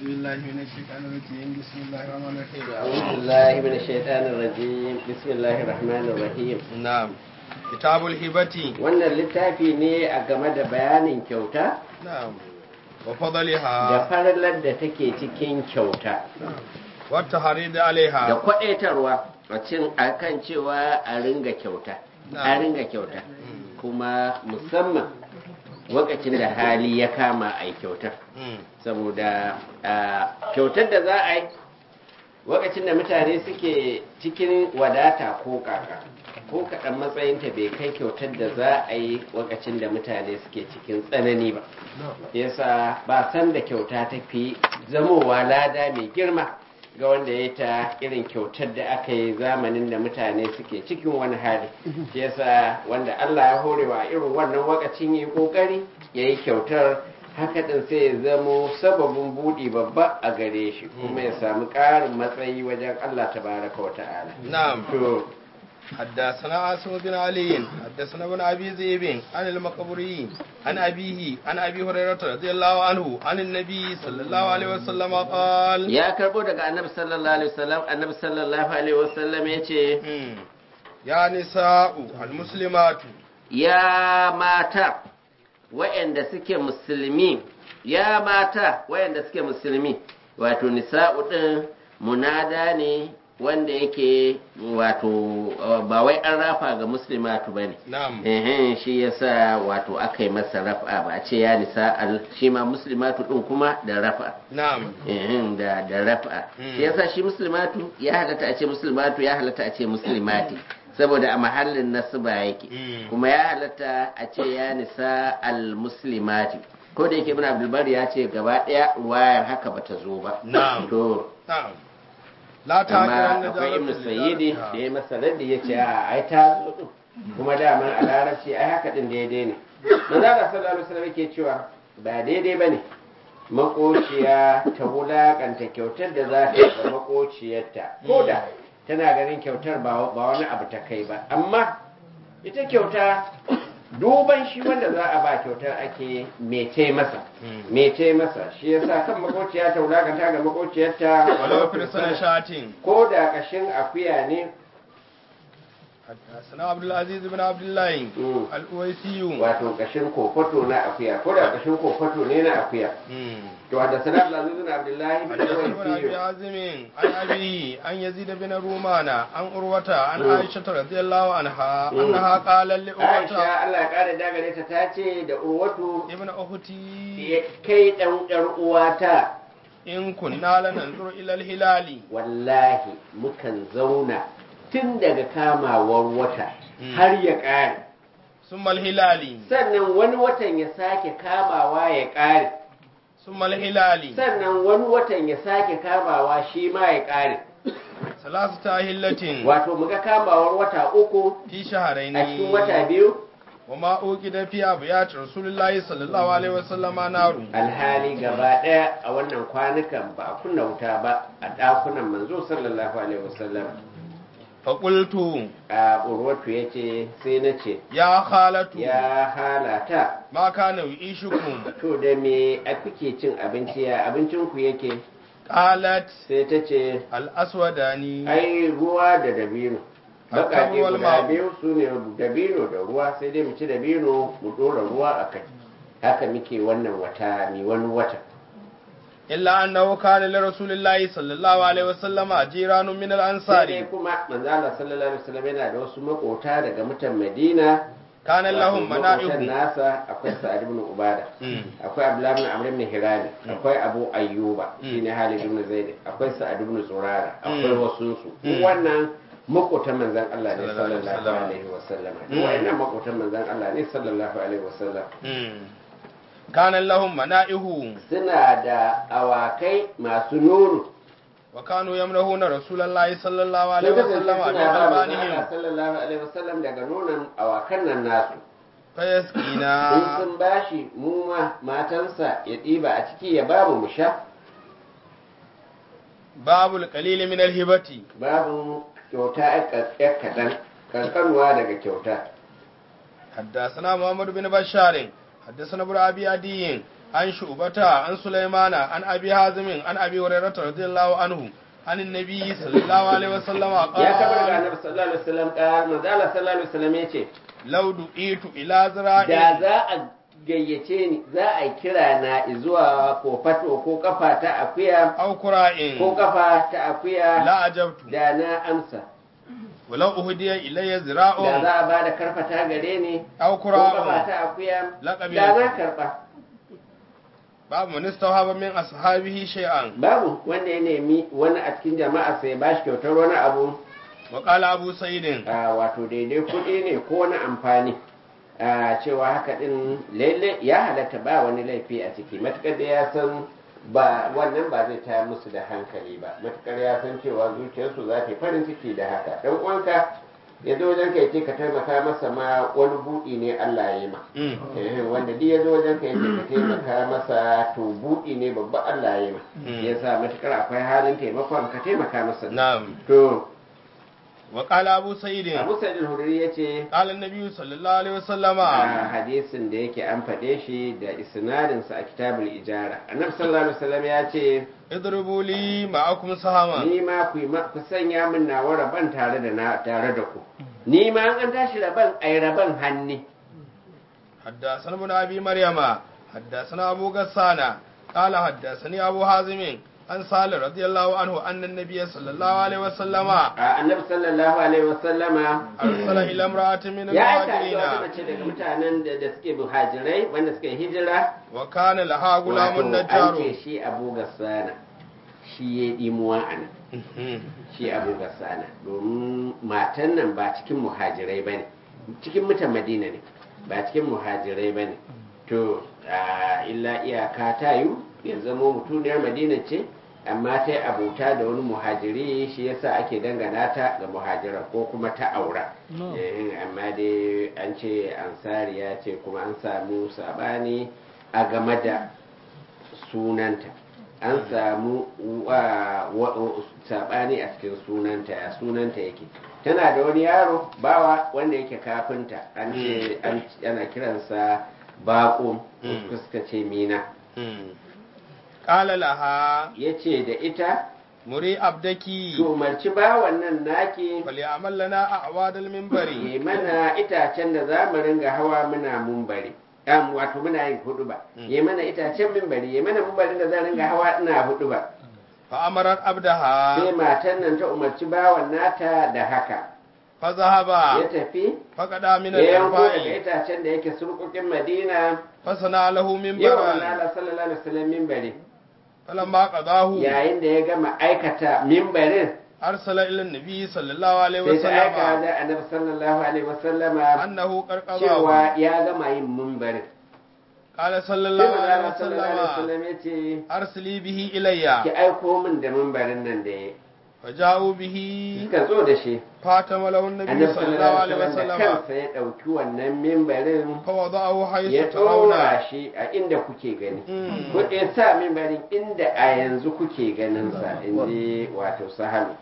بالله من الشيطان الرجيم بسم الله الرحمن الرحيم أعوذ بالله من الشيطان الرجيم بسم الله الرحمن الرحيم نعم كتاب الهبة wannan littafi ne a game da bayanin kyauta نعم da وفضلها farallar da take cikin kyauta والتحريض da عليها kwadaitarwa a cin akan cewa a ringa kyauta a Na'am. ringa kyauta kuma musamman lokacin da hali ya kama a yi kyautar مم. saboda a, kyautar da za a yi lokacin da mutane suke cikin wadata ko kaka ko kaɗan matsayinta bai kai kyautar da za a yi lokacin da mutane suke cikin tsanani ba yasa ba san da kyauta ta fi zamowa lada mai girma ga wanda ya ta irin kyautar da aka yi zamanin da mutane suke cikin wani hali yasa wanda Allah ya horewa irin wannan wakacin yi kokari ya yi kyautar haka din sai ya zamo sababin buɗi babba a gare shi kuma ya samu ƙarin matsayi wajen Allah tabaraka wa ta'ala نعم to حدثنا عاصم بن علي حدثنا ابن ابي ذئب عن المقبري عن ابيه عن ابي هريره رضي الله عنه عن النبي صلى الله عليه وسلم قال ya karbo daga annabi sallallahu alaihi wasallam annabi sallallahu alaihi wasallam ya ce مم. يا نساء المسلمات ya mata wayanda suke musulmi ya mata wayanda suke musulmi wato nisa'u din munada ne wanda yake wato uh, ba wai an rafa ga muslimatu bane نعم Ehen, shi yasa wato aka yi masa rafa ba a ce ya nisa al shi ma muslimatu din kuma da rafa نعم Ehen, da da rafa Mm. shi yasa shi muslimatu ya halatta a ce muslimatu ya halatta a ce muslimati saboda a mahallin nasba yake Mm. kuma ya halatta a ce ya nisa al muslimati ko da yake ibn abdul bar ya ce gaba daya ruwayar haka bata zo ba Na'am. to نعم لا amma تاكلن akwai ibn جارة sayyidi da لجارتها. ya masa raddi ya ce a ai ta zo din kuma daman a larabci ai haka din daidai ne manzala sallallahu alaihi wasallam yake cewa ba daidai bane makociya ta wulakanta kyautar da za ta yi ga makociyarta ko da tana ganin kyautar ba ba wani abu ta kai ba amma ita kyauta duban shi wanda za a ba kyautar ake mece masa Mm. mece masa shi yasa kan makociya ta wulakanta ga makociyarta ولو في رسالة شاتين ko da kashin akuya ne حدثنا عبد العزيز بن عبد الله مم. الأويسي wato kashin kofato na akuya ko da kashin kofato ne na akuya مم. to da sanar da zuzun abdullahi bin حدثنا ابن ابي wasiyu عازم عن ابيه عن يزيد بن رومان عن عروة عن مم. عائشة رضي الله عنها مم. انها قال لعروة aisha Allah ya kare dagare ta ta ce da urwatu ابن اختي ya kai dan yar uwata ان كنا لننظر الى الهلال wallahi mukan zauna tun daga kamawar wata Mm. har ya kare ثم الهلال sannan wani watan ya sake kamawa ya kare ثم الهلال sannan wani watan ya sake kamawa shi ma ya kare ثلاثة أهلة wato muga kamawar wata uku في شهرين a cikin wata biyu وما أوجد في أبيات رسول الله صلى الله عليه وسلم نار alhali gaba ɗaya a wannan kwanukan ba a kunna wuta ba a ɗakunan manzo sallallahu alaihi wasallam فقلت a urwatu ya ce sai na ce يا خالة ya halata ما كان يعيشكم to da me a kuke cin abinci ya abincinku yake قالت sai ta ce الأسوداني ai ruwa da dabino baƙaƙe wal guda ma'u. biyu su ne dabino da ruwa sai dai mu ci dabino mu ɗora ruwa a kai haka muke wannan wata mi wani wata إلا أنه كان lirrasul الله صلى الله عليه وسلم جيران من sai dai الأنصار kuma manzo Allah sallallahu alaihi wasallam yana da wasu makota daga mutan Madina كان لهم wato makotan منائب nasa akwai Sa'ad ibn Ubada Mm. akwai Abdullah ibn Amr ibn Hirani akwai Abu Ayyuba Mm. shine Halid ibn Zaid akwai Sa'ad ibn Zurara Mm. akwai wasu su Mm. wannan makotan manzon Allah ne Sallallahu alaihi sallallahu wasallam. alaihi wasallam Mm. duk wannan makotan manzon Allah ne sallallahu alaihi wasallam مم. كان لهم منائه suna da awakai masu nono وكانوا يمنحون رسول الله صلى الله عليه sun kasance وسلم suna من ba manzon Allah ألبانهم sallallahu alaihi wasallam daga nonon awakan nan nasu in فيسقينا sun bashi mu ma matansa ya ɗiba a ciki ya babu mu sha باب القليل من الهبة babu kyauta ya kaɗan kankanuwa daga kyauta حدثنا محمد بن بشار حدثنا ابن ابي عدي عن شعبة عن سليمان عن أبي حازم عن أبي هريرة رضي الله عنه عن النبي صلى الله عليه وسلم ya kabar ga قال annabi sallallahu alaihi wasallam ka manzo Allah sallallahu alaihi wasallam yace لو دعيت إلى da ذراع za a gayyace ni za a kira na zuwa ko fato ko kafa ta akuya أو كراء ko kafa ta akuya لا أجبت da na amsa ولو أهدي إلي da ذراع za a bada karfata gare ni أو ko kafa كراء ta akuya Laƙabi. da na karba باب من استوهب من أصحابه شيئا babu wanda ya nemi wani a cikin jama'a sai ba shi kyautar wani abu وقال أبو سعيد a wato daidai kuɗi ne ko wani amfani a cewa haka ɗin lalle ya halatta ba wani laifi a ciki matukar da ya san ba wannan ba zai taya musu da hankali ba matukar ya san cewa zuciyarsu za ta yi farin ciki da haka dan uwanka ya zo wajen ka ya ce ka taimaka masa ma wani buɗi ne Allah ya yi ma Mm. Eh, wanda duk ya zo wajen ka ya ce ka taimaka masa to buɗi ne babba Allah ya yi ma Mm. ya sa matukar akwai halin taimakon ka taimaka masa نعم to وقال أبو سعيد Abu Sa'id al-Hudri ya ce قال النبي صلى الله عليه وسلم a hadisin da yake an faɗe shi da isnadinsa a kitabul ijara annabi sallallahu alaihi wasallam ya ce اضربوا لي معكم سهما ni ma ku yi ma- ku sanya min nawa rabon tare da na tare da ku ni ma an tashi rabon ai rabon hanni حدثنا ابن ابي مريم حدثنا ابو غسان قال حدثني ابو حازم عن سالم رضي الله عنه ان النبي صلى الله عليه وسلم a annabi sallallahu alaihi wasallama ارسل الى امراه من ya aika da wata المهاجرين mace daga mutanen da da suke muhajirai wanda suke hijira وكان لها غلام wato an نجار ce shi abu gassana shi ya dimuwa a nan shi abu gassana domin matan nan ba cikin muhajirai ba ne cikin mutan madina ne ba cikin muhajirai ba ne to a illa iyaka ta yi ya zamo mutuniyar madina ce amma ta yi abota da wani muhajiri shi yasa ake dangana ta ga muhajira ko kuma ta aura Eh, amma dai an ce ansariya ce kuma an samu sabani a game da sunanta an samu wa- wa- sabani a cikin sunanta ya sunanta yake tana da wani yaro bawa wanda yake kafinta an ce an- ana kiransa baƙo Mm. suka ce mina قال لها ya ce da ita مري عبدك ki umarci bawan nan naki فليعمل لنا اعواد المنبر yi mana itacen da za mu ringa hawa muna mumbari Am, wato muna yin hudu ba yi mana itacen mimbari yi mana mumbarin da za ringa hawa ina hudu ba فامرت sai عبدها matan nan ta umarci bawan nata da haka فذهب ya tafi فقد من ya yanko daga الارباء itacen da yake surkukin madina فصنع له yau منبرا Allah sallallahu alaihi wasallam mimbari فلما قضاه yayin da ya gama aikata mimbarin أرسل إلى النبي صلى الله عليه sai ta aika وسلم da annabi sallallahu alaihi wasallama أنه قد قضاه cewa ya gama yin mimbarin قال صلى sai الله manzo عليه Allah sallallahu alaihi وسلم wasallam ya ce أرسلي به إلي ki aiko min da mimbarin nan da ya فجاءوا به suka zo da shi فاتم له النبي annabi صلى الله sallallahu عليه alaihi wasallam da وسلم kansa ya ɗauki wannan mimbarin فوضعه ya حيث ترون ɗora shi a inda kuke gani Mm. ko ya sa mimbarin inda a yanzu kuke ganin sa inji wato sahalu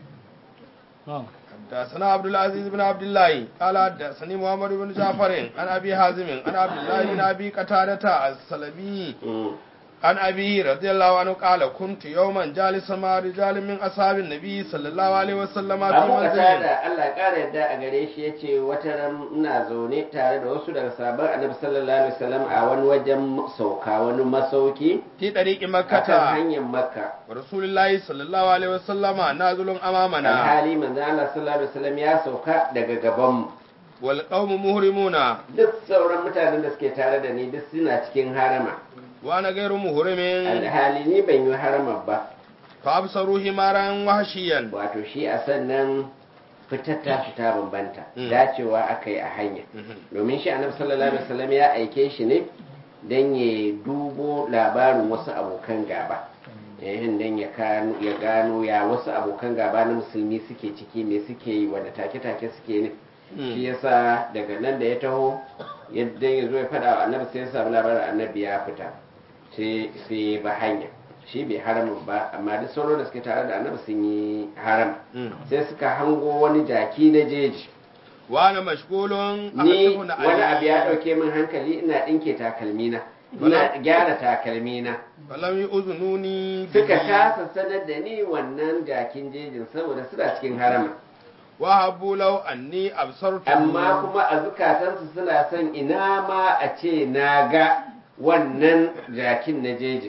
حدثنا عبد العزيز بن عبد الله قال حدثني محمد بن جعفر عن ابي حازم عن عبد الله بن ابي قتادة السلمي Mm. عن ابي رضي الله عنه قال كنت يوما جالسا مع رجال من اصحاب النبي صلى الله عليه وسلم في abu kasa منزل da Allah ƙara yadda a gare shi ya ce wata ran ina zaune tare da wasu daga sabon annabi sallallahu alaihi wasallam a wani wajen sauka wani masauki في طريق a kan مكة hanyar makka ورسول الله صلى الله عليه وسلم نازل امامنا alhali manzo Allah sallallahu alaihi wasallam ya sauka daga gabanmu والقوم مهرمون duk sauran mutanen da suke tare da ni duk suna cikin harama وانا غير مهرم alhali ni ban yi harama ba فابصروا حمارا وحشيا wato shi a sannan fitar ta fita bambanta Mm. dacewa aka yi a hanya domin shi annabi sallallahu alaihi wasallam ya aike shi ne don ya dubo labarin wasu abokan gaba yayin don ya kano- ya gano ya wasu abokan gaba na musulmi suke ciki me suke yi wanda take-take suke ne shi yasa daga nan da ya taho yadda ya zo ya faɗa wa annabi sai ya samu labarin annabi ya fita sai sai ba hanya shi bai haramun ba amma duk sauran da suke tare da annabi sun yi haram sai suka hango wani jaki na jeji وانا مشغول ni أحسب wani abu ya علي ɗauke min hankali ina ɗinke takalmina ina gyara takalmina falam yu'zununi suka bihi. kasa sanar da ni wannan jakin jejin saboda suna cikin harama wa habbu law anni absartu amma kuma a zukatansu suna son ina ma a ce na ga wannan jakin na jejin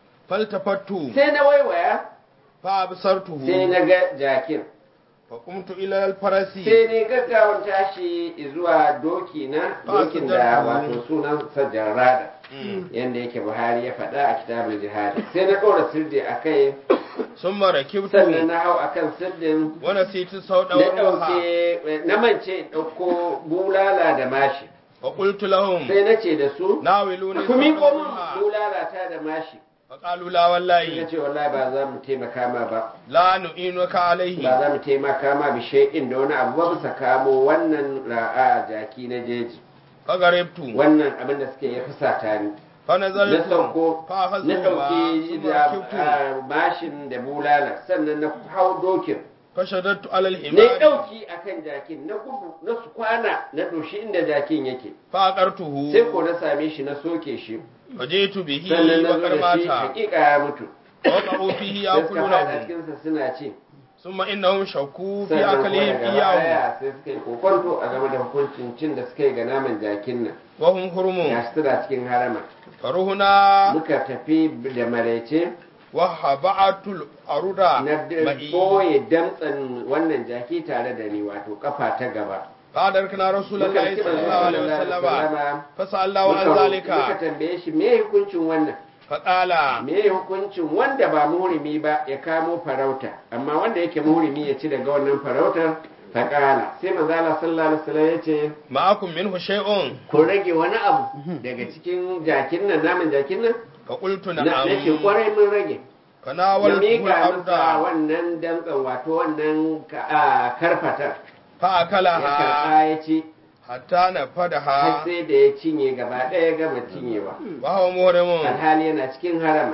faltafattu sai na waiwaya fa absartuhu sai na ga jakin fa qumtu ila al-farasi sai ne gaggawan tashi zuwa doki na Ba dokin su da jarru. wato sunan sa jarrada Mm. yanda yake buhari ya faɗa a kitabul jihadi sai na ɗora sirdi a kai summa rakibtu sannan na hau akan sirdin wa nasitu sawda na wa ruha ɗauke na mance in ɗauko bulala da mashi wa qultu lahum sai na ce da su nawiluni ku miƙo sawda min ruha bulala ta da mashi fa qalu la suka wallahi ce wallahi ba za mu taimaka ma ba la nu'inuka alayhi ba za mu taimaka ma bi shay'in da wani abu ba bisa kamo wannan ra'a jaki na jeji fa garibtu wannan abin da suke ya fusata ni fa na nazaltu sauko fa akhadhu na ma ɗauki summa da rakibtu ah, mashin da bulala sannan na hau dokin fa shaddadtu ala na al-himar ɗauki akan jakin na gudu na su kwana na doshi inda jakin yake fa aqartuhu sai ko na same shi na soke shi fa jitu bihi sannan na wa zo da shi karmata hakika ya mutu wa qa'u fihi sai suka fada yakuluna cikinsa suna ci summa innahum shakku fi sannan kuma akalihim daga iyahu baya sai suka yi kokonto a game da hukuncin cin da suka yi ga naman jakin nan wa hum hurumun gashi suna cikin harama faruhuna muka tafi da maraice wa haba'atul aruda na ma'i boye damtsan wannan jaki tare da ni wato kafa ta gaba fadar kana rasulullahi Muka ci sallallahu alaihi manzo wasallama sallama, fa sallallahu an muka- muka zalika tambaye shi me hukuncin wannan fa qala me hukuncin wanda ba muhrimi ba ya kamo farauta amma wanda yake muhrimi ya ci daga wannan farautar faƙala sai manzo Allah sallallahu alaihi wasallam ya ce ma'akum minhu shay'un ku rage wani abu daga cikin jakin nan naman jakin nan fa qultu na na'am ce kwarai mun rage fa ya nawaltu miƙa masa al-arda wannan damtsan wato wannan ka- a, karfatar fa ya akalaha karɓa ya ci hatta har nafadaha sai da ya cinye gaba ɗaya ya gama cinyewa wa huwa muhrimun alhali yana cikin harama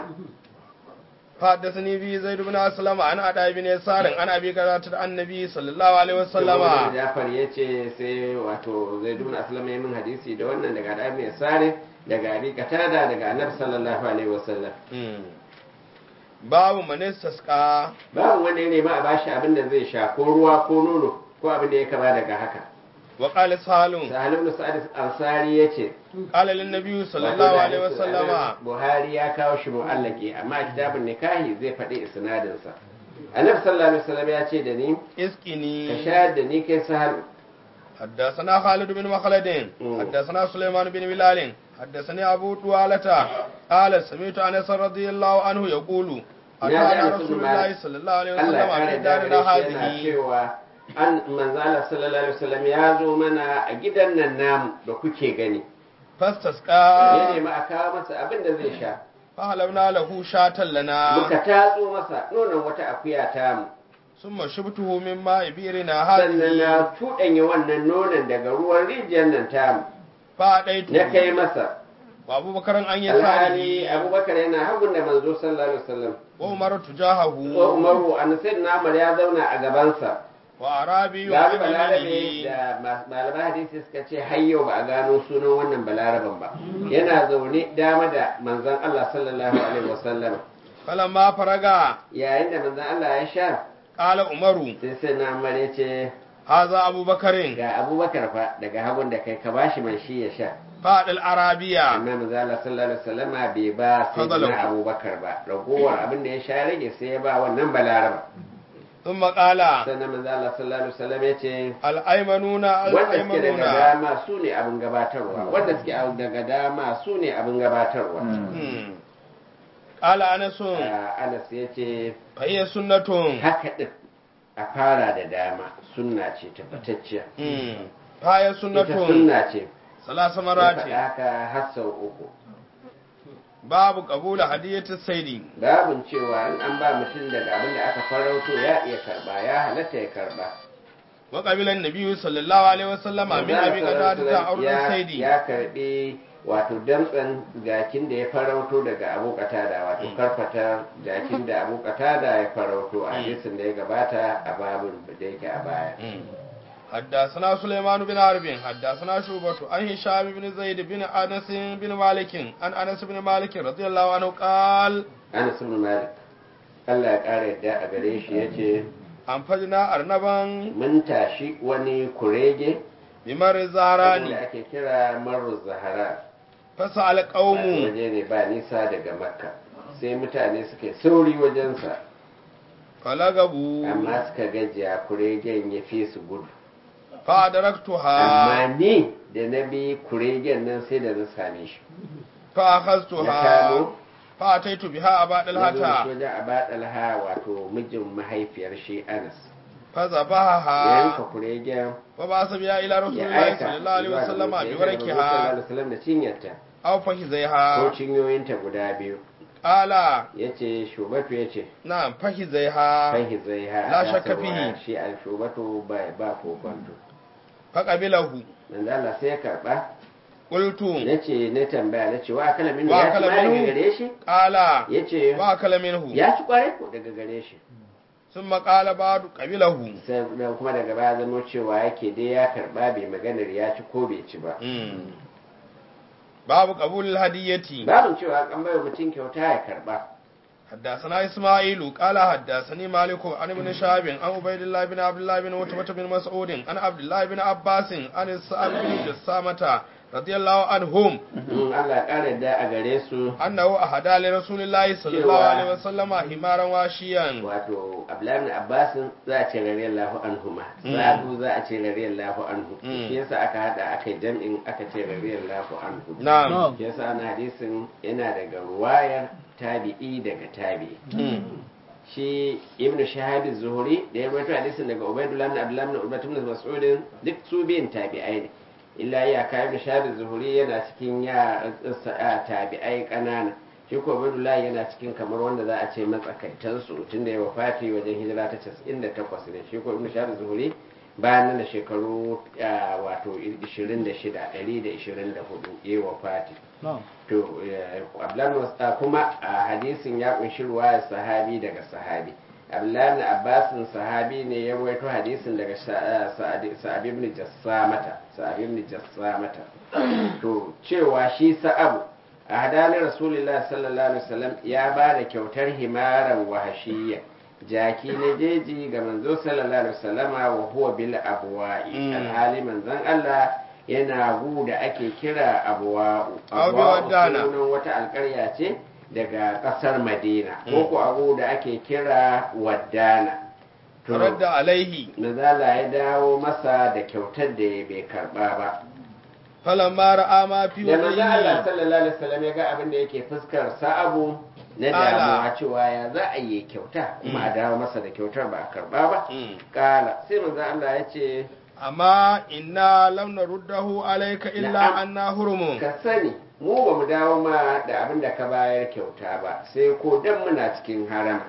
حدثني به زيد بن أسلم عن أدى بن يسار عن أبي قتادة عن النبي صلى الله عليه وسلم Saboda Jafar ya ce sai wato zai duna asalama ya min hadisi da wannan daga da mai sare daga abi katada daga annabi sallallahu alaihi wasallam babu man istasqa babu wanda ya nema a bashi abin da zai sha ko ruwa ko nono ko abin da ya kama daga haka wa qala salun sahal ibn sa'ad ansari yace qala lin nabiy sallallahu alaihi wasallama buhari ya kawo shi mu'allaki amma a kitabun nikahi zai faɗi isnadin sa annabi sallallahu alaihi wasallam ya ce da ni ka اسقني shayar da ni kai sahal حدثنا خالد بن مخلد مم. حدثنا سليمان بن بلال حدثني أبو طوالة قال سمعت أنس رضي الله عنه يقول Ya ji أتانا Anas رسول bin الله Malik. صلى الله عليه Allah وسلم ya في kare دارنا dare yana هذه cewa an manzala sallallahu alaihi wasallam ya zo mana a gidan nan namu da kuke gani ya فاستسقى nemi a kawo masa abin da zai sha فهلبنا له شاة لنا muka tatso masa nonon wata akuya ta mu ثم شبته من ماء بئرنا sannan هذه na tuɗanya wannan nonon daga ruwan rijiyar nan ta mu na kai فأتيته masa وأبو بكر أن alhali يساره abubakar yana hagun da manzo sallallahu alaihi wasallam وعمر ko تجاهه umaru an sayyidina umar ya zauna a gabansa وأعرابي Gari عن balarabe يمينه da ma- malaman hadisi suka ce har yau ba a gano sunan wannan balaraben ba yana zaune dama da manzon Allah sallallahu alaihi wasallam فلما فرغ yayin da manzon Allah ya sha قال عمر sai sai na Umar ya ce هذا أبو بكر ga Abubakar fa daga hagun da kai ka bashi man shi ya sha فاد العربية amma manzon Allah sallallahu alaihi wasallam bai ba sai Fadalahu. na Abubakar ba ragowar abin da ya sha rage sai ya ba wannan balaraba ثم قال sannan manzon Allah sallallahu alaihi wasallam ya ce الأيمنون wanda suke daga الأيمنون dama su ne abin gabatarwa wanda suke daga dama su ne abin gabatarwa مم. قال أنس Ah, Anas ya ce فهي سنة haka ɗin a fara da dama sunna ce tabbatacciya مم. فهي ita سنة sunna ce ثلاث ya مرات faɗa haka har sau uku باب قبول هدية السيد babin cewa in an ba mutum daga abin da aka farauto ya iya karba ya halatta ya karba وقبل النبي صلى الله عليه وسلم من أبي قتادة عرض ya, السيد ya karbi wato damtsan jakin da ya farauto daga abu katada wato karfata jakin da abu katada ya farauto a hadisin da ya gabata a babin da yake a baya مم. حدثنا سليمان بن حرب حدثنا شعبة عن هشام بن زيد بن أنس بن مالك عن أنس بن مالك رضي الله عنه قال Anas ibn Malik Allah ya ƙara yadda a gare shi yace أنفجنا أرنبا mun tashi wani kurege بمر da الزهراني ake kira Marru Zahara فسأل قوم waje ne ba nisa daga Makka sai mutane suke sauri wajensa فلغبوا amma suka gajiya kuregen ya fi su gudu فأدركتها amma ni da na bi kuregen nan sai da na same shi na فأخذتها kamo فأتيت بها أبا na zo da shi دلهتا wajen abadalha wato mijin mahaifiyar shi Anas ya فذبحها yanka kuregen وبعث بها إلى رسول ya الله aika صلى الله عليه وسلم ya aika da manzo sallallahu بوركها alaihi wasallam da cinyarta أو ko فخذيها cinyoyinta guda biyu قال ya ce shubatu ya ce نعم فخذيها fahi zai ha La ta shakka sabuwa fihi. shi al shubatu ba ba kokonto فقبله manzo Allah sai ya karba قلت na ce na tambaya na ce wa akala minhu Wa ya ci akala ma daga minhu? gare shi قال ya ce وأكل منه ya ci kwarai ko daga gare shi ثم قال بعد قبله sannan kuma daga baya zama cewa yake dai ya karba bai maganar ya ci ko bai ci ba باب قبول الهدية babin cewa an bai mutum kyauta ya karba حدثنا إسماعيل قال حدثني مالك عن ابن شهاب عن عبيد الله بن عبد الله بن عتبة بن مسعود عن عبد الله بن عباس عن السعد بن جسامة رضي الله عنهم in Allah ya kara da a gare su أنه أهدى لرسول الله صلى الله عليه وسلم حمارا واشيا wato Abdullahi ibn Abbas za a ce radiyallahu anhuma Mm. Sa'adu za a ce radiyallahu anhu Mm. shi yasa aka hada aka yi jam'in aka ce radiyallahu anhu نعم shi yasa ana hadisin yana daga ruwayar tabi'i daga tabi'i shi ibnu shahab az-zuhri da ya rawaito hadisin daga ubaydullah ibn abdullah ibn ubay ibn mas'ud duk su biyan tabi'ai ne illa ya kai ibnu shahab az-zuhri yana cikin ya a tabi'ai kanana shi ko ubaydullah yana cikin kamar wanda za a ce matsakaitan su tunda ya wafati wajen hijira ta 98 ne shi ko ibnu shahab az-zuhri bayan nan da shekaru ah, wato 26 124 ya wafati to eh, Abdullahi Wasa kuma a hadisin ya kunshi ruwayar sahabi daga sahabi Abdullahi Abbasin sahabi ne ya rawaito hadisin daga Sa'ad ibn Jassamata Sa'ad ibn Jassamata to cewa shi Sa'abu a hadanin Rasulullahi sallallahu alaihi wasallam ya ba da kyautar himaran wahashiyya jaki na jeji ga manzo sallallahu alaihi wasallama wa huwa bil abwa'i Mm. alhali manzon Allah yana gu da ake kira abuwa'u Abu abuwa'u Wadana. sunan wata alkarya ce daga ƙasar madina Mm. ko ku abu da ake kira waddana to رد عليه mazala ya dawo masa da kyautar da ya bai karba ba فلما رأى ما في da manzo Allah وجهه sallallahu alaihi wasallam ya ga abin da yake fuskar sa'abu na Ala. damuwa cewa ya za a yi kyauta kuma a dawo masa da kyautar ba a karba ba Mm. kala sai manzo Allah ya ce أما إنا لم نرده عليك إلا نعم. أننا هرم ka sani mu ba mu dawo ma da abin da ka bayar kyauta ba sai ko dan muna cikin harama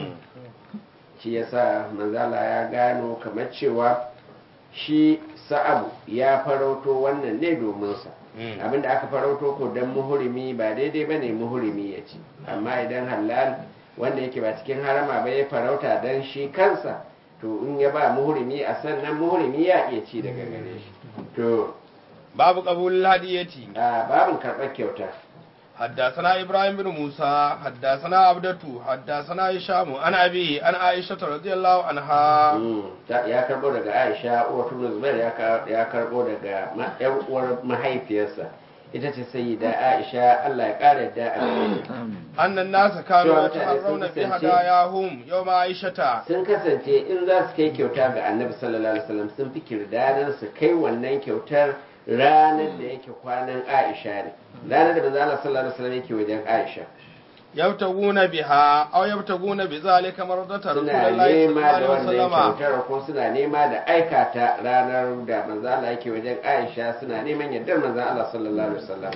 shi yasa manzala ya gano kamar cewa shi sa'abu ya farauto wannan ne domin sa abinda aka farauto ko dan muhurimi ba daidai bane muhurimi ya ci amma idan halal wanda yake ba cikin harama ba ya farauta dan shi kansa to in ya ba muhurimi a sannan muhurimi ya iya ci daga gare shi to باب قبول الهدية a babin karɓar kyauta حدثنا إبراهيم بن موسى حدثنا عبدته حدثنا هشام عن أبيه عن عائشة رضي الله عنها Mm, ta- ya karbo daga aisha uwa tun zubair ya ka- ya karbo daga ma- yan uwar mahaifiyarsa ita ce sayyida aisha allah ya kara yadda a gare ta. أن الناس كانوا شو متى يتحرون sun kasance- بهداياهم يوم عائشة sun kasance in za su kai kyauta ga annabi sallallahu alaihi wasallam sun fi kirdadan su kai wannan kyautar ranar da yake kwanan aisha ne ranar da manzo Allah sallallahu alaihi wasallam yake wajen aisha يبتغون بها أو يبتغون بذلك مرضة رسول suna الله صلى الله nema da عليه wannan وسلم kyautar ko suna nema da aikata ranar da manzo Allah yake wajen Aisha suna neman yardar manzo Allah sallallahu alaihi wasallam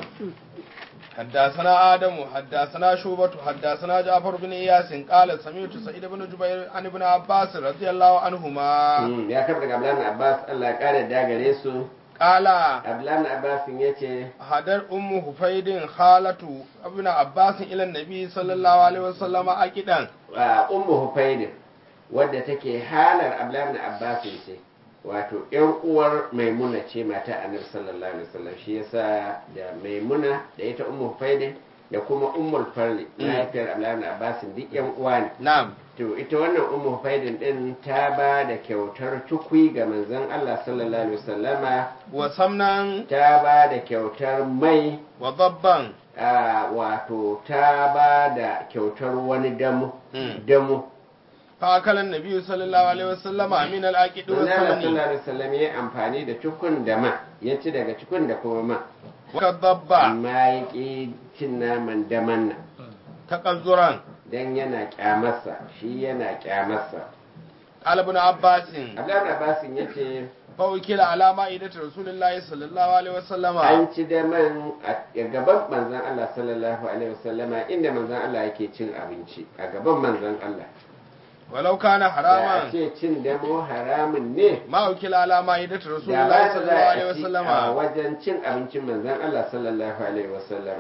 حدثنا آدم حدثنا شوبة حدثنا جعفر بن إياس قال سمعت سعيد بن جبير عن ابن عباس رضي الله عنهما Mm, ya karɓa daga Abdullahi ibn Abbas Allah ya kare da gare su قال Abdullahi ibn Abbas yace hadar ummu hufaidin khalatu ibn abbas ila annabi sallallahu alaihi wasallam akidan a ummu Hufaydin wadda take halar Abdullahi ibn Abbas ce wato yan uwar maimuna ce mata annabi sallallahu alaihi wasallam shi yasa da maimuna da ita ummu faidin da kuma ummul farli mahaifiyar abdullahi ibn abbas duk yan uwa ne na'am to ita wannan ummu faidin din ta ba da kyautar tukwi ga manzon Allah sallallahu alaihi wasallama wa samnan ta ba da kyautar mai wa dabban a wato ta ba da kyautar wani damu Mm. damu fa akala annabi sallallahu alaihi wasallama min al-aqid wa manzon Allah samani sallallahu alaihi wasallam ya amfani da tukun da ma ya ci daga tukun da kuma ma wa dabba amma ya ƙi cin naman daman nan takazzuran dan yana kyamarsa shi yana kyamarsa qala ibn abbas Abdullahi Abbasin ya ce fa ukila ala ma'idati rasulillahi sallallahu alaihi wasallama an ci daman a gaban manzon Allah sallallahu alaihi wasallama inda manzon Allah yake cin abinci a gaban manzon Allah walau kana da a haraman ce cin damo haramun ne ma ukila ala ma'idati da rasulillahi ba za sallallahu alaihi a ci a wasallama wajen cin abincin manzon Allah sallallahu alaihi wasallam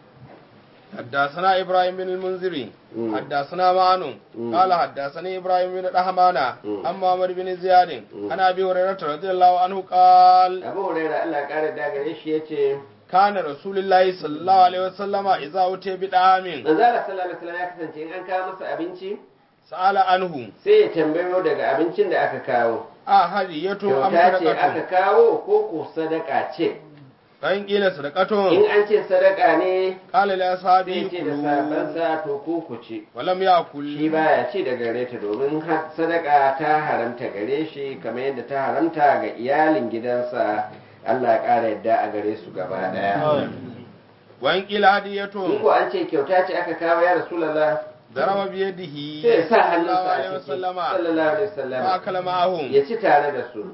حدثنا ابراهيم بن المنذري مم. حدثنا معن مم. قال حدثني ابراهيم بن رحمانه مم. عن محمد بن زياد مم. عن ابي هريره رضي الله عنه قال Abu Hurairah Allah ya kare da gare shi yace كان رسول الله صلى الله عليه وسلم اذا اتي بدعام manzon Allah sallallahu alaihi wasallam ya kasance in an kawo masa abinci سال عنه sai ya tambayo daga abincin da aka kawo اهديه ام kyauta ce aka صدقه kawo ko ko sadaka ce فان قيل in صدقه an ce sadaka ne قال لاصحابه sai ce da كلوا sabansa to ku ku ci ولم shi ياكل baya ci da gare ta domin har sadaka ta haramta gare shi kamar yadda ta haramta ga iyalin gidansa Allah ya ƙara yadda a gare su gaba daya وان قيل in هديه ko an ce kyauta ce aka kawo ya rasulullah ضرب بيده sai ya sa صلى الله hannunsa عليه a ciki وسلم sallallahu alaihi wasallam فاكل معهم ya ci tare da su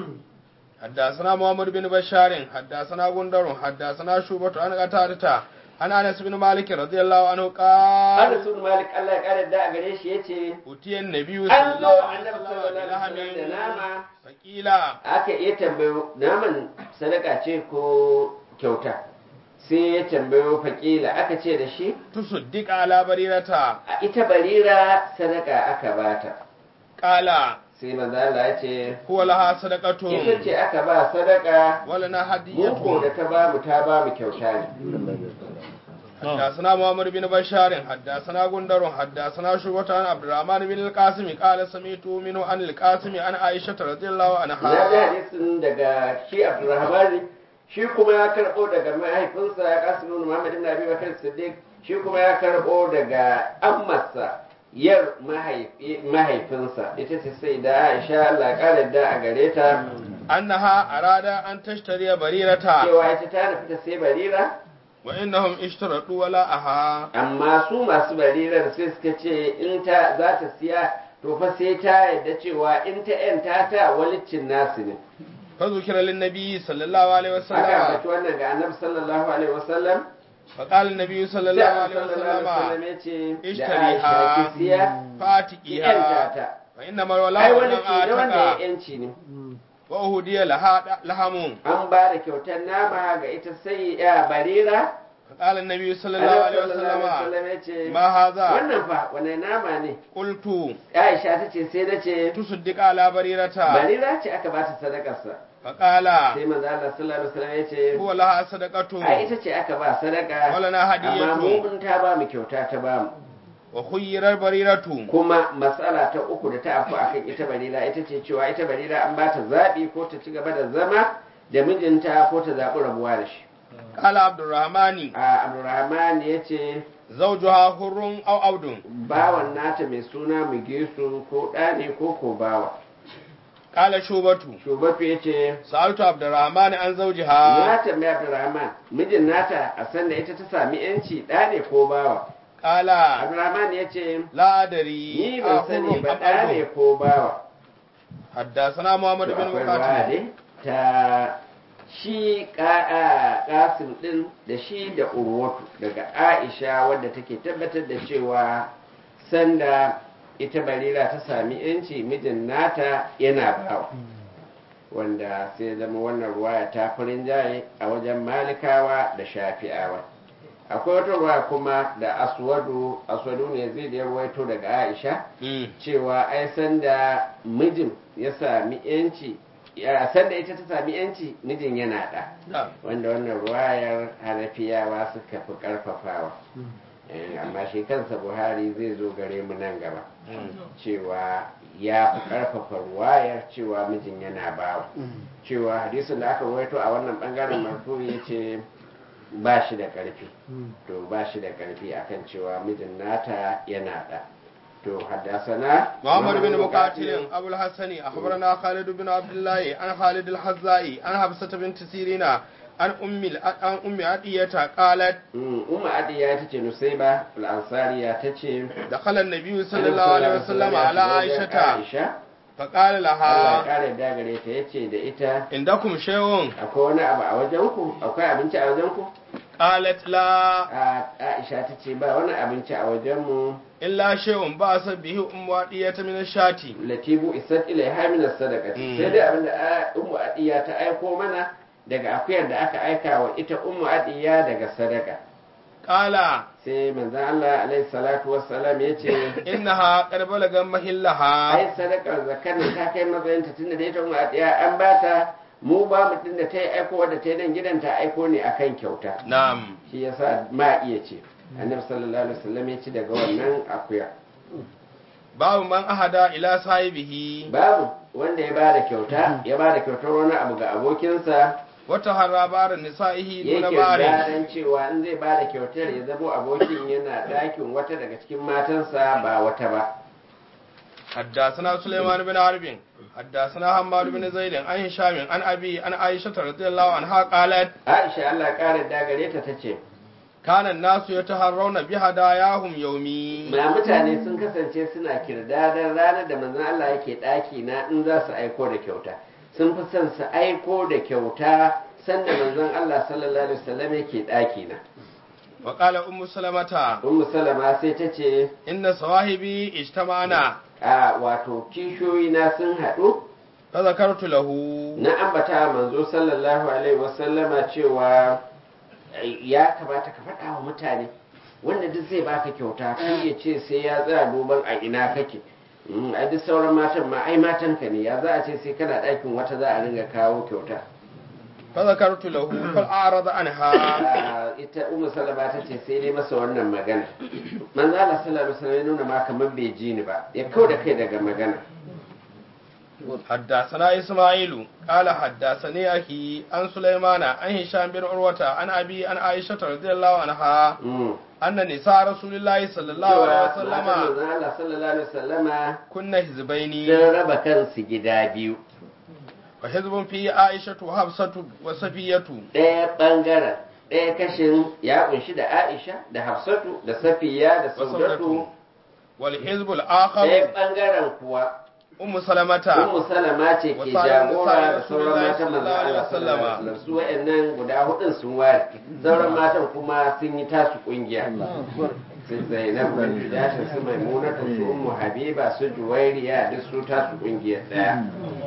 حدثنا محمد بن بشار حدثنا غندر حدثنا شوبة عن قتادة عن انس بن مالك رضي الله عنه قال Anas bin Malik Allah ya ƙara yadda a gare shi yace أتي النبي صلى an zo الله عليه annabi وسلم sallallahu alaihi wasallam da بلحم nama فقيل aka iya tambayo naman sadaka ce ko kyauta sai ya tambayo fakila aka ce da shi تصدق على بريرة a ita barira sadaka aka bata قال sai manzo Allah ya ce هو لها صدقة ita ce aka ba sadaka ولنا muku da هدية ta ba mu ta ba mu kyauta ne حدثنا محمد بن بشار حدثنا غندر حدثنا شوبة عن عبد الرحمن بن القاسم قال سمعت منه عن القاسم عن عائشة رضي الله na ji عنها hadisin daga shi Abdurrahman shi kuma ya karbo daga mahaifinsa ya kasu nuna Muhammad ibn Abi Bakar Siddiq shi kuma ya karbo daga ammarsa yar mahaifi- mahaifinsa ita ce sai da Aisha Allah ya kare da a gare ta أنها أراد أن تشتري بريرة cewa ita ta nufi ta sai barira وإنهم اشترطوا ولاءها amma su masu barirar sai suka ce in ta za ta siya to fa sai ta yadda cewa in ta yanta ta walicin nasu ne فذكر للنبي صلى الله عليه aka وسلم ambaci wannan ga annabi sallallahu alaihi wasallam فقال النبي صلى sai الله annabi عليه sallallahu alaihi wasallam وسلم ya ce da اشتريها Aisha ki siya ki yanta فاتقيها ta فإنما ai الولاء wani من ce da wanda ya آتك yanci ne وأهدي لها لحم an ba da kyautar nama ga ita sai ya barira فقال النبي صلى الله annabi عليه sallallahu alaihi وسلم wasallam ya ce ما هذا wannan fa wane nama ne قلت Aisha ta ce sai na ce تصدق على بريرة barira ce aka ba ta sadakarsa فقال sai manzo Allah sallallahu alaihi wasallam ya ce هو لها صدقة ai ita ce aka ba sadaka ولنا amma هدية mu in ta ba mu kyauta ta ba mu وخير البريرة kuma matsala ta uku da ta afu akan ita barira ita ce cewa ita barira an ba ta zaɓi ko ta ci gaba da zama da mijinta ko ta zaɓi rabuwa da shi قال عبد الرحمن a abdurrahman ya ce زوجها حر أو عبد bawan nata mai suna mugesu ko ɗa ne ko ko bawa قال شوبة shubatu ya ce سألت عبد الرحمن عن زوجها na tambaya abdurrahman mijin nata a san da ita ta sami yanci ɗa ne ko bawa قال abdurrahman ya ce لا أدري ni ban sani أحر ba أم ɗa ne عبد ko bawa حدثنا محمد To بن akwai مقاتل ruwa dai ta shi kasim din da shi da urwatu daga aisha wadda take tabbatar da cewa sanda ita barira ta sami yanci mijin nata yana bawa wanda sai zama wannan ruwaya ta farin jaye a wajen malikawa da shafi'awa akwai wata ruwa kuma da aswadu aswadu ne zai da ya ruwaito daga aisha Mm. cewa ai sanda mijin ya sami yanci ya san da ita ta sami yanci mijin yana da na'am wanda wannan ruwayar hanafiyawa suka fi karfafawa Eh, amma shi kansa buhari zai zo gare mu nan gaba cewa ya fi karfafa ruwayar cewa mijin yana bawa cewa hadisin da aka waito a wannan bangaren marfu ya ce ba shi da karfi to ba shi da karfi akan cewa mijin nata yana da to haddasana محمد بن مقاتل أبو الحسن أخبرنا خالد بن عبد الله عن خالد الحزائي عن حفصة بنت سيرين عن أم عن أم عطية قالت umma adiya ta ce nusaiba al'ansariya ta ce دخل النبي صلى الله عليه وسلم على عائشة aisha فقال Allah ya لها kare da gare ta yace da ita عندكم شيء akwai wani abu a wajenku akwai abinci a wajenku قالت لا a aisha ta ce ba wani abinci a wajenmu إلا شيء بأس به أم عطية من الشاة latibu isat ilaiha min sadaqati Mm. sai dai abinda a- ummu adiya ta aiko mana daga akuyar da aka aika wa ita ummu adiya daga sadaka قال sai manzon Allah alaihi salatu wassalam yace إنها قد بلغ محلها ai sadakar zakar nan ta kai matsayinta tunda da ita ummu adiya an bata mu ba mutum da ta yi aiko wadda ta yi nan gidan ta aiko ne akan kyauta نعم shi yasa ma iya ce annabi sallallahu alaihi wasallam ya ci daga wannan akuya باب من أهدى إلى صاحبه babu wanda ya bada kyauta ya bada kyautar wani abu ga abokinsa وتهرى بار نسائه دون yake بار gadan cewa in zai bada kyautar ya zamo abokin yana dakin wata daga cikin matansa ba wata ba حدثنا سليمان بن حرب حدثنا حماد بن زيد عن هشام عن أبي عن عائشة رضي الله عنها قالت Aisha Allah kare da gare ta tace كان الناس يتهرون بهداياهم يومي ma mutane sun kasance suna kirdadan ranar da manzon Allah yake daki na in za su aiko da kyauta sun fi son su aiko da kyauta sanda manzon Allah sallallahu alaihi wasallam yake daki na وقال أم سلمة Ummu Salama sai ta ce إن صواحبي اجتمعنا a wato kishoyi na sun haɗu فذكرت له na ambata manzo sallallahu alaihi wasallama cewa ya kamata ka faɗa wa mutane wanda duk zai baka kyauta kai ya ce sai ya tsaya duban a ina kake Mm, ai duk sauran matan ma ai matan ka ne ya za a ce sai kana ɗakin wata za a ringa kawo kyauta فذكرت له فأعرض عنها Ah, ita umu salama ta ce sai dai masa wannan magana manzo Allah sallallahu alaihi wasallam ya nuna ma kamar bai ji ni ba ya kau da kai daga magana حدثنا إسماعيل قال حدثني أخي عن سليمان عن هشام بن عروة عن أبي عن عائشة رضي الله عنها Mm. أن نساء رسول الله صلى الله cewa عليه matan وسلم manzon Allah sallallahu alaihi wasallama كن حزبين sun raba kansu gida biyu وحزب فيه عائشة وحفصة وصفية ɗaya ɓangaren ɗaya kashin ya kunshi da Aisha da Hafsatu da Safiya da وصفية Saudatu والحزب ɗaya الآخر ɓangaren kuwa أم سلمة Ummu Salama ce ke Wasa'irin jagora da Rasulullahi sauran matan manzon sallallahu alaihi Allah sallallahu alaihi wasallama. wasallam su wayannan guda hudun sun ware sauran matan kuma sun yi tasu kungiya su Zainab bin Jashin su Maimunatu su Ummu Habiba su Juwairiya duk su tasu kungiyar ɗaya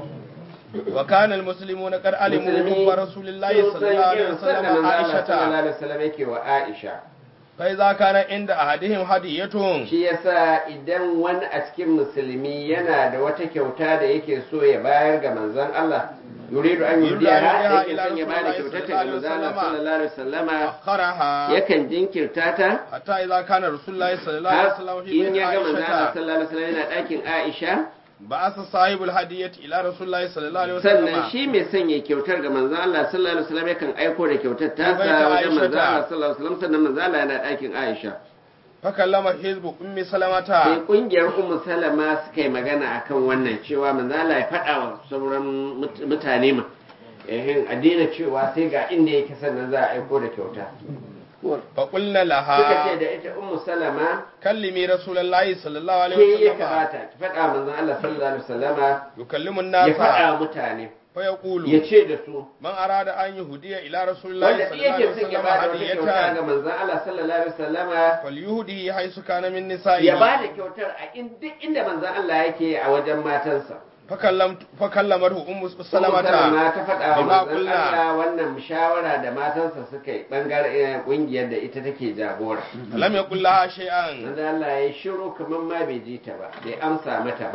وكان المسلمون قد علموا Musulmi حب رسول الله sun صلى الله عليه san irin وسلم sanda manzon Allah sallallahu عائشة alaihi wasallam yake wa Aisha فإذا كان عند أحدهم هدية shi yasa idan wani a cikin musulmi yana da wata kyauta da yake so ya bayar ga manzon Allah yuridu an Yuridu yudiya an ha yuhdiha yake ila son ya bada Rasulillahi kyautar ta ga sallallahu alaihi manzon Allah sallallahu alaihi wasallama أخرها yakan jinkirta ta حتى إذا كان رسول الله صلى الله عليه har وسلم في in بيت ya ga manzon Allah عائشة sallallahu alaihi wasallam yana ɗakin Aisha بعث صاحب الهدية إلى رسول الله صلى الله عليه sannan وسلم shi mai sanya kyautar ga manzon Allah sallallahu alaihi wasallam yakan aiko da kyautar ta Bai sa ta wajen manzon Aisha ta. Allah sallallahu alaihi wasallam sannan manzon Allah yana ɗakin Aisha فكلم حزب أم sai سلمة kungiyar ummu salama suka yi magana akan wannan cewa manzo Allah ya faɗa wa sauran mut- mutane ma eh addina cewa sai ga inda yake sannan za a aiko da kyauta فقلنا suka ce لها da ita ummu salama كلمي رسول الله صلى الله عليه ke ya وسلم kamata ki faɗa manzo Allah sallallahu alaihi wasallama يكلم ya الناس faɗa wa mutane ya فيقول ce da su من أراد أن يهدي إلى رسول الله wanda صلى duk الله عليه yake son ya وسلم bada wata kyauta ga هدية manzo Allah sallallahu alaihi wasallama فليهدي حيث كان من ya نسائه bada kyautar a in- duk inda manzo Allah yake a wajen matansa فكلمت فكلمته أم Ummu سلمة Salama ta faɗa wa bima manzon qulna. Allah wannan shawara da matansa suka yi bangaren kungiyar da ita take jagora. لم يقل لها شيئا Manzon Allah ya shiru kamar ma bai ji ta ba, bai amsa mata ba.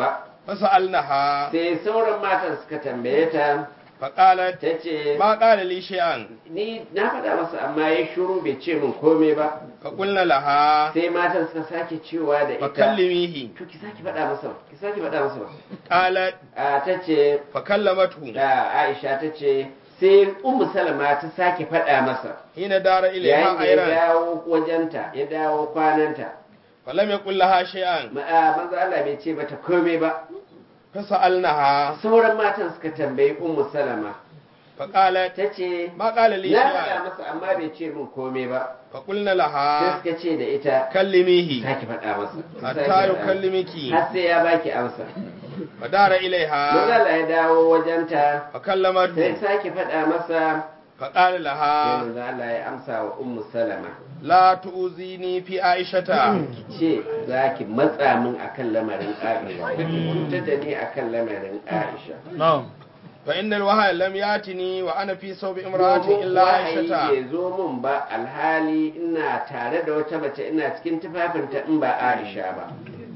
fasa'alnaha sai sauran matan suka tambaye ta faqalat ta ce ma qala li shay'an ni na faɗa masa amma ya shiru bai ce min komai ba fa qulna laha sai matan suka sake cewa da fa ita kallimihi to ki sake faɗa masa ba ki sake faɗa masa ba qalat a ta ce fa kallamatu da Aisha ta ce sai Ummu Salama ta sake faɗa masa hina dara yayin ilayha da ya ayran dawo wajenta ya dawo kwananta falam yaqul laha shay'an Ma- a, manzo Allah bai ce mata komai ba fasa'alnaha sauran matan suka tambayi Ummu Salama faqalat ta ce ma qala li na faɗa shay'an masa amma bai ce min komai ba fa qulna sai laha suka ce da ita kallimihi sake faɗa masa ki sake hatta faɗa yukallimiki masa. har sai ya baki amsa fa dara ilaiha Manzala ya dawo wajenta fa kallamatu sai sake faɗa masa fa qala sai laha manzo Allah ya amsa wa Ummu Salama la tu'zini fi aishata ce za ki matsa min akan lamarin Aisha cutar da ni akan lamarin Aisha fa innal wahya lam yatini wa ana fi sawbi imra'atin domin illa wahayi aishata bai zo min ba alhali ina tare da wata mace ina cikin tufafinta in ba Aisha ba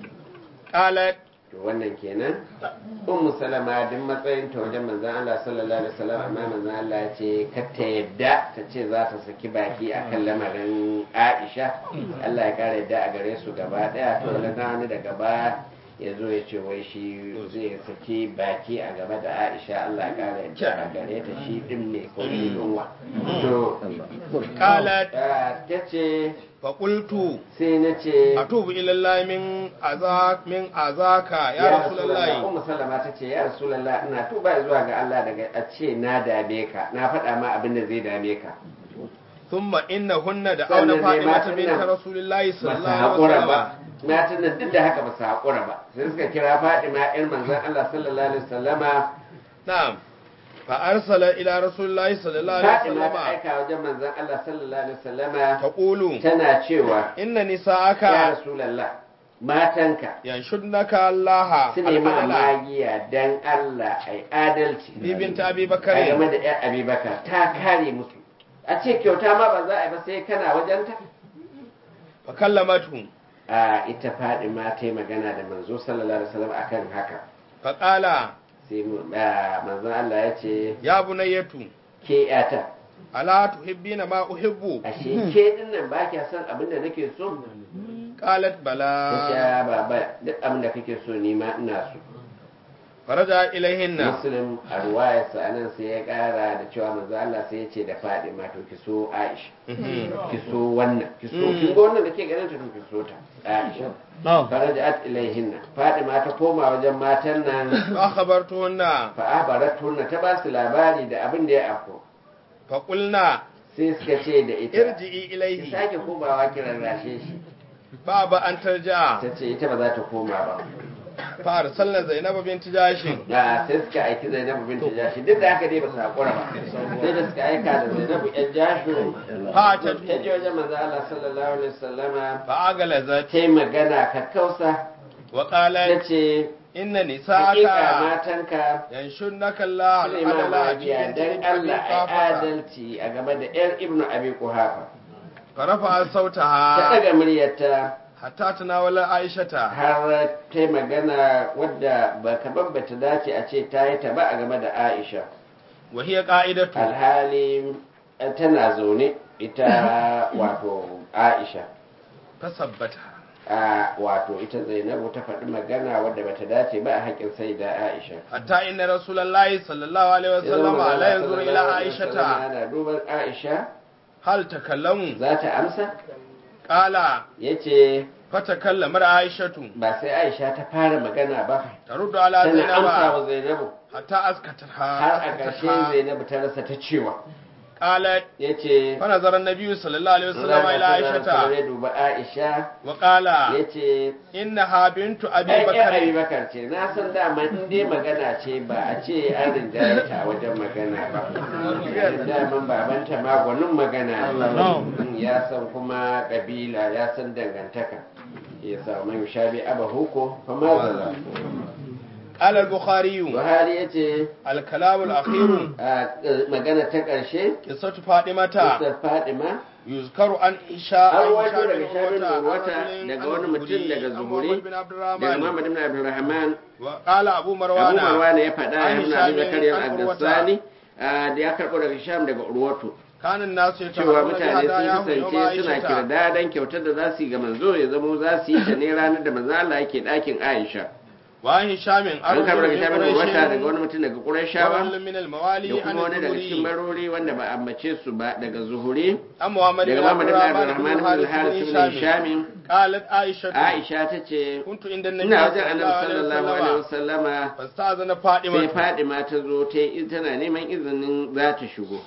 qalat to wannan kenan ummu salama duk matsayin ta wajen manzon Allah sallallahu alaihi wasallam amma manzon Allah ya ce kar ta yadda ta ce za ta saki baki akan lamarin Aisha Allah ya kare yadda a gare su gaba daya to wani wani daga ba ya zo ya ce wai shi zai saki baki a game da Aisha Allah ya kare yadda a gare ta shi din ne ko shi dinwa to qalat ta ce fa qultu sai na ce atubu ila Allah min azak min azaka ya rasulullahi Ummu Salama ta ce ya Rasulullah ina tuba zuwa ga Allah daga a ce na dame ka na faɗa ma abin da zai dame ka thumma innahunna da Sannan auna dai fatimata matan bint nan rasulillahi ba su sallallahu alaihi haƙura ba wasallam matan nan duk da haka ba su haƙura ba sai suka kira Fatima ƴar manzon Allah sallallahu alaihi wasallama na'am fa arsala ila rasulillahi sallallahu alaihi Fatima ta wasallam aika wajen manzon Allah sallallahu alaihi wasallama taqulu tana cewa inna ya nisa'aka Rasulullah matanka yanshudnaka Allah su nemi al-adala magiya dan Allah ai adalci bibinta abi a bakari game da ‘yan abubakar ta kare musu a ce kyauta ma ba za a yi ba sai kana wajenta fa kallamatu a ita faɗi ma ta yi magana da manzo sallallahu alaihi wasallam akan haka fa qala sai mu- a, manzon Allah ya ce ya bunayyatu ke yata ala tuhibbina ma uhibbu ashe ke din nan ba kya son abin da nake so qalat ta bala ce baba duk abin da kake so ni ma ina so faraja ilaihinna muslim a ruwayarsa anan sai ya kara da cewa manzo Allah sai ya ce da faɗi ma to ki so Aisha Mhm. ki so wannan ki so Mm. kin ga wannan da ke ganin ta to ki so ta Aisha farajat ilaihinna Fatima ta koma wajen matan nan fa khabartuhunna fa abaratuna ta ba su labari da abin da ya afko fa qulna sai suka ce da ita irji'i ki ilaihi sake komawa kiran rashe shi ba ba an tarja ta ce ita ba za ta koma ba fa arsalna zainab bint jashin da sai suka aiki Zainabu binti Jashi duk da haka dai ba su hakura ba sai da suka aika da Zainabu yan Jashu fa ta ta je wajen manzo Allah sallallahu alaihi wasallama fa agalazat ta yi magana kakkausa wa ta qalat ce inna hakika nisa'aka matanka yanshudnaka Allah su ne ma al-adala magiya dan Allah ai adalci a game da yar Ibnu Abi Quhafa fa rafa ta sautaha daga muryarta hatta tanawala aishata har ta yi magana wadda ba kamar ba ta dace a ce ta yi ta ba a game da Aisha wa hiya qa'idatu alhali eh, tana zaune ita wato Aisha fasabbata a wato ita Zainabu ta faɗi magana wadda bata dace ba a haƙƙin sai da Aisha hatta inna rasulullahi sallallahu alaihi Ya zama wasallam manzo la yanzuru sallallahu ila alaihi wasallam aishata yana duban Aisha hal takallamu za ta amsa qala yace fatakallamar aishatu ba sai Aisha ta fara magana ba taruddu ala tana amsa wa zainaba Zainabu hatta askataha har a ƙarshe Zainabu ta rasa ta cewa qalat yace fa nazara an-nabiy sallallahu alaihi wasallam ila aishata ya duba Aisha wa qala yace innaha bintu abi ai bakr Abi Bakar ce na san dama in dai magana ce ba a ce an rinjaye ta a wajen magana ba daman babanta ma gwanin magana ne ya san kuma kabila ya san dangantaka ya sa man shabi aba huko fa ma zala قال البخاري buhari ya ce الكلام الأخير a magana ta ƙarshe قصة فاطمة Kisar Fadima يذكر عن إشاء an wato daga shabin wata daga wani mutum daga zuhuri بن عبد daga الرحمن Muhammad ibn Abdulrahman وقال أبو Abu مروان Marwan ya faɗa An ya nuna Abu Hisham Zakariya an Urwata. al-Gassani da ya karɓo daga Sham daga Urwatu كان الناس cewa يتبعون mutane sun بهداياهم يوم kasance suna عائشة kirdadan kyautar da za su yi ga manzo ya zamo za su yi ta ne ranar da manzo Allah yake ɗakin Aisha وعن هشام an karɓo daga Sham قريش wata daga wani mutum daga Qurayshawa ورجل من الموالي da عن kuma wani daga cikin الزهري barori wanda ba a ambace su ba daga Zuhuri عن محمد daga بن Muhammad عبد ibn الرحمن Abdurrahman بن ibn الحارث al-Harith بن ibn هشام Hisham قالت عائشة Aisha ta ce كنت عند النبي ina wajen صلى annabi الله عليه sallallahu alaihi وسلم wasallama فاستأذن sai فاطمة Fadima ta zo ta yi tana neman izinin za ta shigo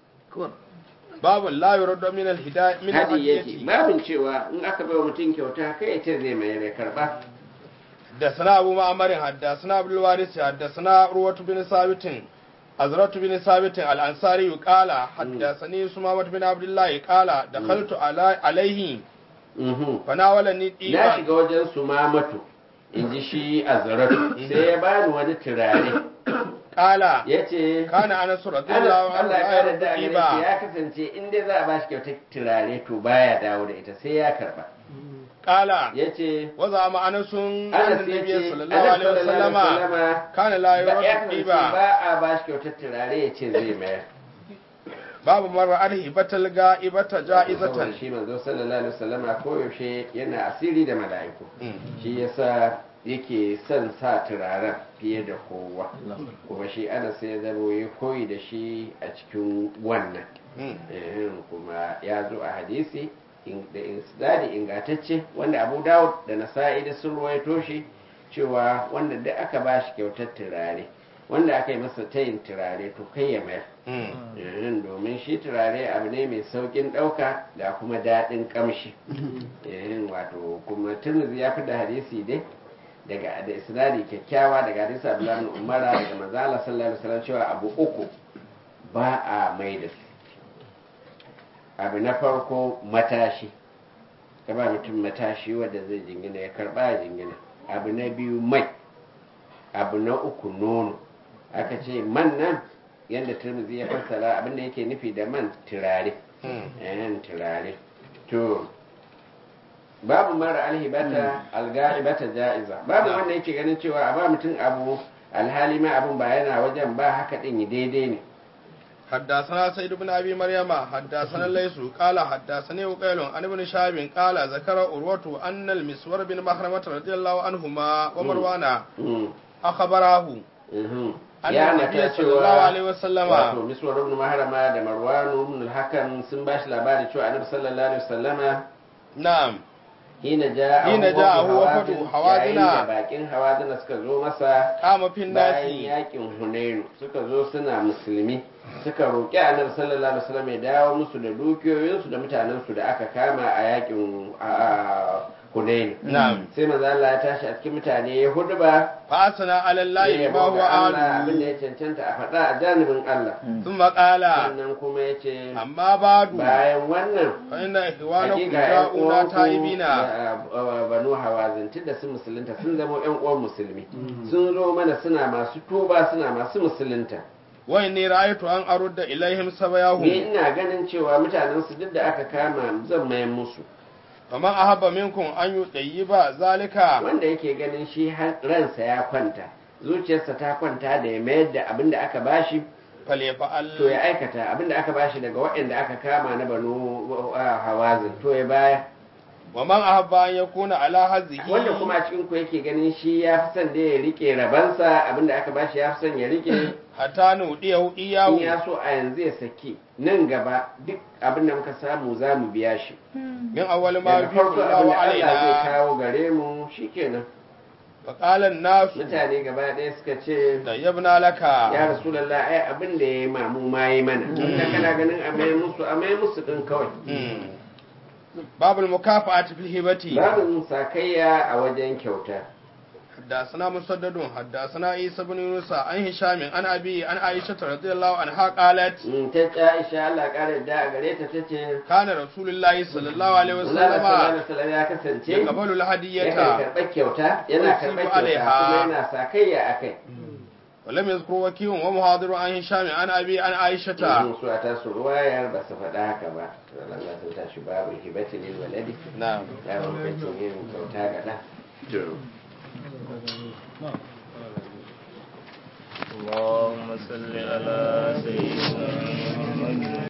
باب لا يرد من الهداية من hadi yake الهدية babin cewa in aka bai wa mutum kyauta kai ya ce zai mai ya karba حدثنا أبو معمر حدثنا عبد الوارث حدثنا روة بن ثابت أزرة بن ثابت الأنصاري قال حدثني سمامة بن عبد الله قال دخلت على عليه Mhm. فناولني na إيمان shiga wajen su mamatu in ji shi a zaratu sai ya bani wani turare قال ya ce كان أنس رضي الله عنه Allah ya لا kare يرد da gare shi إيبا ya kasance in dai za a bashi kyautar turare to baya dawo da ita sai ya karba قال ya ce وزعم أنس أن Anas ya النبي ce صلى الله Annabi عليه sallallahu وسلم alaihi wasallama كان لا ba ya يرد kasance إيبا ba a bashi kyautar turare ya ce zai mayar باب مرة أرهبة الغائبة جائزة saboda shi manzo sallallahu alaihi wasallama koyaushe yana asiri da mala'iku shi yasa yake son sa turaren fiye da kowa kuma shi ana sai ya zama ya koyi da shi a cikin wannan Eh, kuma ya zo a hadisi in- da isnadi ingantacce wanda abu dawud da nasa'i da sun ruwaito shi cewa wanda duk aka ba shi kyautar turare wanda aka yi masa tayin turare to kai ya mayar Eh, domin shi turare abu ne mai saukin ɗauka ga kuma daɗin ƙamshi Eh, wato kuma turmuzi ya fi da hadisi dai daga da isnadi kyakkyawa daga hadisi abdullahi bin umara daga manzo Allah sallallahu alaihi wasallam cewa abu uku ba a mai da su abu na farko matashi ka ba mutum matashi wanda zai jingina ya karba ya jingina abu na biyu mai abu na uku nono aka ce man nan yadda turmuzi ya fassara abinda yake nufi da man turare yan turare to babu mara alhibata alga'ibata ja'iza babu wanda yake ganin cewa a ba mutum abu alhali ma abun ba yana wajen ba haka din daidai ne حدثنا سيد بن ابي مريم حدثنا ليس قال حدثني وقيل عن ابن شهاب قال ذكر عروة ان المسور بن مخرمة رضي الله عنهما ومروان Mm. اخبراه Mhm. أن ya النبي nata صلى الله عليه وسلم wato miswar ibn mahrama da marwan ibn al-hakam sun ba shi labari cewa annabi sallallahu alaihi wasallama نعم hina ja'a Hina ja'ahu wafdu yayin da Hawazina. bakin hawazina suka zo masa قام في bayan الناس yakin hunainu suka zo suna musulmi suka roƙi annabi sallallahu alaihi wasallam ya dawo musu da dukiyoyinsu da mutanensu da aka kama a yakin a- a hunainu نعم sai manzo Allah ya tashi a cikin mutane ya huduba فاثنى على الله ya ما هو abin da اهله ya cancanta a faɗa a janibin Allah ثم قال sannan kuma ya ce اما بعد bayan wannan فان اخوانكم hakika yan جاءونا uwanku تائبين da, uh, banu hawazin tunda sun musulunta sun zama yan uwan musulmi sun zo mana suna masu tuba suna masu musulunta واني رايت ان ارد اليهم ni سبياهم ina ganin cewa mutanen su duk da aka kama zan mayan musu فمن احب منكم ان يطيب ذلك wanda yake ganin shi har ransa ya kwanta zuciyarsa ta kwanta da ya mayar da abin da aka bashi فليفعل to ya aikata abin da aka bashi daga waɗanda aka kama na banu uh, hawazin to ya baya wa man ahabba an yakuna ala hazzihi wanda kuma a cikin ku yake ganin shi ya fi son da ya rike rabansa abinda aka bashi ya fi son ya rike hatta nudiyahu in iyahu ya so a yanzu ya saki nan gaba duk abinda muka samu za mu biya shi min awwal ma daga fi farko Allahu abinda Allah zai alaina kawo gare mu shikenan fa qala an-nas mutane gaba ɗaya suka ce tayyibna laka ya rasulallah ai abin da ya yi mamu ma yi mana inda kana ganin a mai musu a mai musu din kawai Mm. babul mukafa'ati fil hibati babin sakayya a wajen kyauta حدثنا مسدد حدثنا عيسى بن يونس عن هشام عن ابي عن عائشه رضي الله عنها قالت Mm, ta ce Aisha Allah ƙara da a gare ta tace كان رسول الله صلى الله عليه Allah sallallahu alaihi وسلم wasallam ya kasance يقبل yakan الهدية karɓar kyauta yana Yusibu karɓar kyauta alaiha. kuma yana sakayya akai ولم يذكر وكيع ومحاضر عن هشام عن ابي عن عائشه in su a tasu ruwayar ba su faɗa haka ba Allah sun tashi babu hibati lil waladi نعم ya hukuncin yin kyauta ga ɗan اللهم صل على سيدنا محمد